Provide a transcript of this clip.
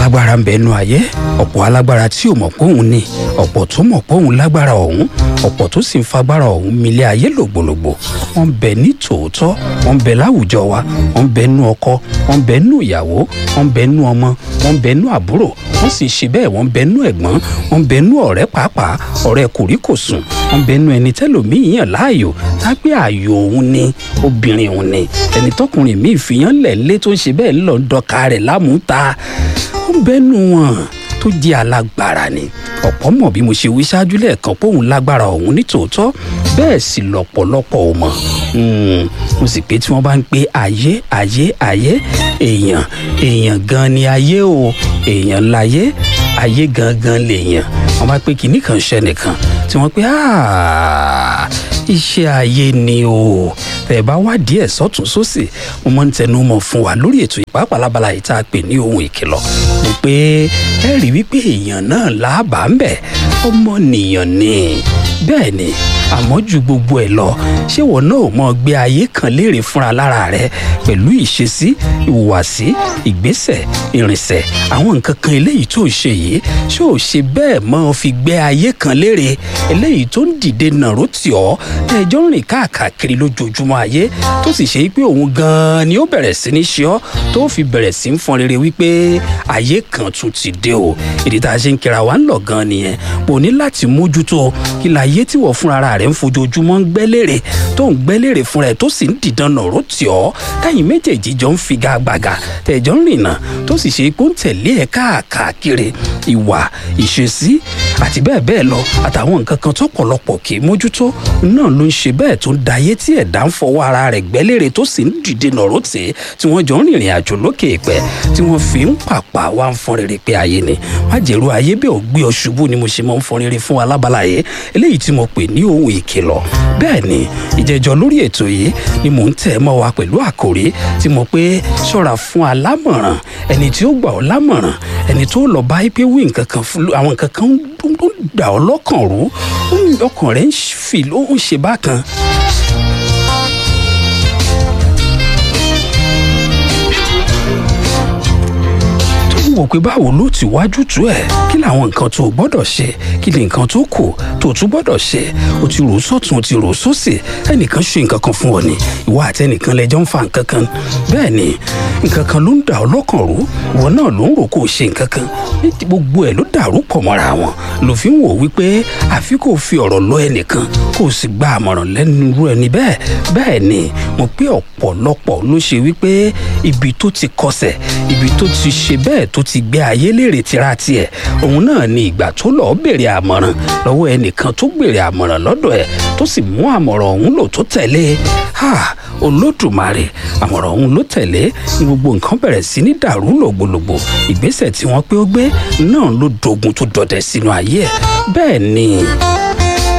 alágbára ń bẹnu ayé ọ̀pọ̀ alágbára tí ò mọ̀ pé òun ni ọ̀pọ̀ tó mọ̀ pé òun lágbára ọ̀hún ọ̀pọ̀ tó sì ń fagbára ọ̀hún milé ayé lògbòlògbò wọ́n ń bẹ ní tòótọ́ wọ́n ń bẹ láwùjọ wa wọ́n ń bẹ nú ọkọ wọ́n ń bẹ nú ìyàwó wọ́n ń bẹ nú ọmọ wọ́n ń bẹ nú àbúrò wọ́n sì ṣe bẹ́ẹ̀ wọ́n ń bẹ nú ẹ̀gbọ́n wọ́n ń bẹ nú ọ̀rẹ́ pàápàá ọ̀rẹ́ kòríkòsùn wọ́n ń bẹ nú ẹni tẹ́lòmíì yàn láàyò tágbé ààyò òun ni obìnrin òun ni ẹni tọkùnrin míì fìyàn lẹ̀ lé tó ń ṣe bẹ́ẹ̀ ńlọ ń dọ̀ka rẹ̀ lámùúta ó ń bẹ́nu wọn tó jẹ́ alágbára ni ọ̀pọ̀ mọ̀ bí mo ṣe wí ṣáájú lẹ́ẹ̀kan pé òun lágbára òun ní tòótọ́ bẹ́ẹ̀ sì lọ́pọ̀lọpọ̀ ò mọ̀ mo sì pé tí wọ́n bá ń pe ayé ayé ayé èèyàn èèyàn gan ni ayé o èèyàn láyé ayé gangan lèèyàn wọ́n bá pé kinní kan ṣẹ nìkan tí wọ́n pé iṣẹ́ ayé ni o tẹ̀ bá wá díẹ̀ sọ́tún sósì mo máa ń tẹnu mọ́ fún wa lórí ètò ìpápá lábala yìí tá a pè ní ohun ìkìlọ̀ mo pé ẹ rí wípé èèyàn náà láàbà ń bẹ̀ ọmọnìyàn ni bẹ́ẹ̀ ni àmọ́ ju gbogbo ẹ̀ lọ ṣé wọn náà mọ gbé ayé kan léèrè fúnra lára rẹ pẹ̀lú ìṣesí ìhùwàsí ìgbésẹ̀ ìrìnsẹ̀ àwọn nǹkan kan eléyìí tó ń ṣe yìí ṣé ò ṣe bẹ́ẹ̀ mọ́ fi gbé ayé kan léèrè eléyìí tó ń dìde nàró tì ọ́ ẹjọ́ ń rìn káàkiri lójoojúmọ́ ayé tó sì ṣe pé òun gan-an ni ó bẹ̀rẹ̀ sí ní ṣe ọ́ tó fi bẹ̀rẹ̀ sí ń fọn rere wípé ayé kan tún ti dé o ìdí tá a ṣe ń kíra wa ń lọ gan nìyẹn mo ní láti mójútó kí láyé tí wọ́n fúnra rẹ̀ ń fojoojúmọ́ ń gbẹ́lérè tó ń gbẹ́lérè fúnra ẹ̀ tó sì ń dìdan nàró tì ọ́ káyìn méjèèjì jọ ń figagbága tẹ̀jọ́ ń rìnà tó sì ṣe pé ó ń tẹ̀lé ẹ̀ káàkiri ìwà ìṣesí àti bẹ́ẹ̀ bẹ́ẹ̀ lọ àtàwọn nǹkan kan tó pọ̀lọpọ̀ kì í mójútó náà ló ń ṣe bẹ́ẹ̀ tó ń dayé tí ẹ̀dá ń fọwọ́ ara rẹ̀ gbẹ́lérè tó sì ń dìde nàró tì í tí wọ́n jọ ń rìnrìn àjò lókè ìpẹ́ tí wọ́n fi ń pàpà wá ń fọn rere pé ayé ni má jẹ́rú ayé bẹ́ẹ̀ ò gbé ọ ṣubú ni mo ṣe máa ń fọn rere fún wa lábala yìí eléyìí tí mo pè ní ohun ìkìlọ̀ bẹ́ẹ̀ ni ìjẹ́jọ́ lórí ètò yìí ni mò ń tẹ̀ mọ́ wa pẹ̀lú àkòrí tí mo pé ṣọ́ra fún alámọ̀ràn ẹni tí ó gbà ọ́ lámọ̀ràn ẹni tó lọ bá pé wí nǹkan kan fún àwọn nǹkan kan tó dà ọ́ lọ́kàn rú ọkàn rẹ̀ ń fi ló ń ṣe bákan wò pé báwo ló ti wájú tú ẹ kí làwọn nǹkan tó o gbọ́dọ̀ ṣe kí ni nǹkan tó kù tó o tún gbọ́dọ̀ ṣe o ti rò sọ́tún o ti rò sósì ẹnìkan ṣe nǹkan kan fún ọ ni ìwọ àti ẹnìkan lẹjọ́ ń fa nǹkan kan bẹ́ẹ̀ ni nǹkan kan ló ń dà ọ́ lọ́kàn rú ìwọ náà ló ń rò kó o ṣe nǹkan kan ní gbogbo ẹ̀ ló dàrú pọ̀ mọ́ra wọn ló fi ń wò wípé àfi kó o fi ọ̀rọ̀ lọ ẹnìkan kó o sì gba àmọ̀ràn lẹ́nu irú ẹni bẹ́ẹ̀ bẹ́ẹ̀ ni mo pé ọ̀pọ̀lọpọ̀ ló ṣe wípé ibi tó ti kọsẹ̀ ibi tó ti ṣe bẹ́ẹ̀ tó ti gbé ayé léèrè tira tiẹ̀ òun náà ni ìgbà tó lọ́ọ́ béèrè àmọ̀ràn lọ́wọ́ ẹnìkan tó béèrè àmọ̀ràn lọ́dọ̀ ẹ̀ tó sì mú àmọ̀ràn ọ̀hún lò tó tẹ̀lé ha olódùmarè àmọ̀ràn ọ̀hún ló tẹ̀lé ní gbogbo nǹkan bẹ̀rẹ̀ sí ní dàrú lògbòlògbò ìgbésẹ̀ tí wọ́n pé ó gbé náà ló dogun tó dọdẹ sínú ayé ẹ̀ bẹ́ẹ̀ ni